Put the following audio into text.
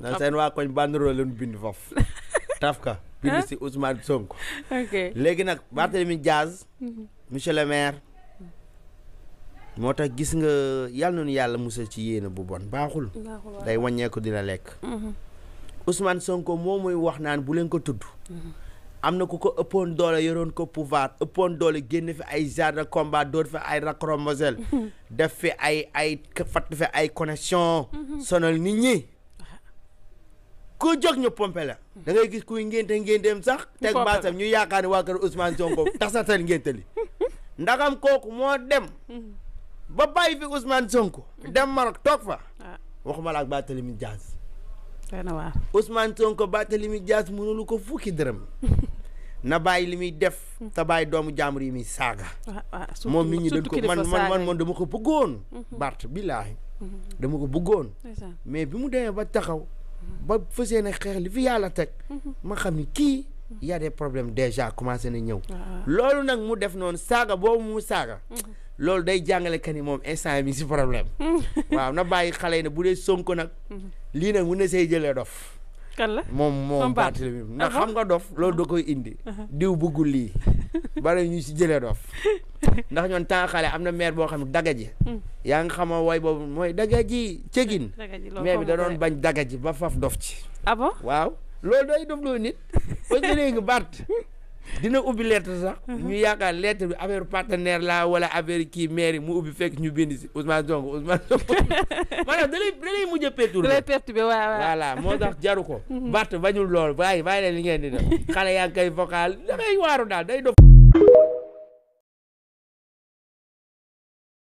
na seen waa koñ banderole leen bind foofu taf ka bind si Ousmane Sonko ok léegi nag Barthélemy Diaz monsieur le maire moo tax gis nga yàlla nañu yàlla musal ci yéene bu bon baaxul day wàññeeku dina lekk Ousmane Sonko moo muy wax naan bu leen ko tudd am na ku ko ëppoon doole yoroon ko pouvoir ëppoon doole génn fi ay genre de combat door fi ay racromosel def fi ay ay fatt fi ay connexion sonal nit ñi ku jóg ñu pompe la da ngay gis kuy ngénte ngénteem sax teg pompe la. baasam ñu yaakaar ne waa kër Ousmane Sonko tasatal ngénte li ndagam kooku moo dem ba bàyyi fi Ousmane Sonko dem Maroc toog fa ah waxuma la ak Barthélemy Diaz doy na waar Ousmane Sonko Barthélemy Diaz mënulu ko fukki dërëm na bàyyi li muy def te bàyyi doomu jàmbur yi muy saaga ah ah surtout moom nit ñi dañ surtout ko kilifa man man saaga man yi. man dama ko bëggoon Bart billaahi dama ko bëggoon ndeysaan mais bi mu demee ba taxaw ba fas yéene xeex li fi yàlla teg ma xam ni kii y a des problèmes déjà commencé na ñëw waaw loolu nag mu def noonu saaga boobu mu saaga loolu day jàngale que ni moom instant bi si problème waaw na bàyyi xale yi ne bu dee Sonko nag lii nag mun na say jëlee dof kan la moom moom Moom Bart. Barthélemy ndax Ah bon? xam nga dof loolu da koy indi diw buggul lii bari ñu si jëlee dof ndax ñoon temps xale am na maire boo xam ne dagaji yaa nga xama way boobu mooy dagaji cegin daga ji loolu maire bi da xamu ko doon de. bañ dagaji ba faf dof ci ah bon waaw loolu day dof loo nit parce que léegi Bart dina ubbi lettre sax ñu yaakaar lettre bi affaire partenaire la wala affaire kii maire yi mu ubbi fekk ñu bind si Ousmane Sonko Ousmane Sonko maanaam da lay da lay mujj a da perturbé lay perturbé waaw waaw voilà moo tax jaru ko Bart bañul loolu bàyyi bàyyi leen li ngeen di def xale yaa ngi koy vocal da ngay waaru daal day dof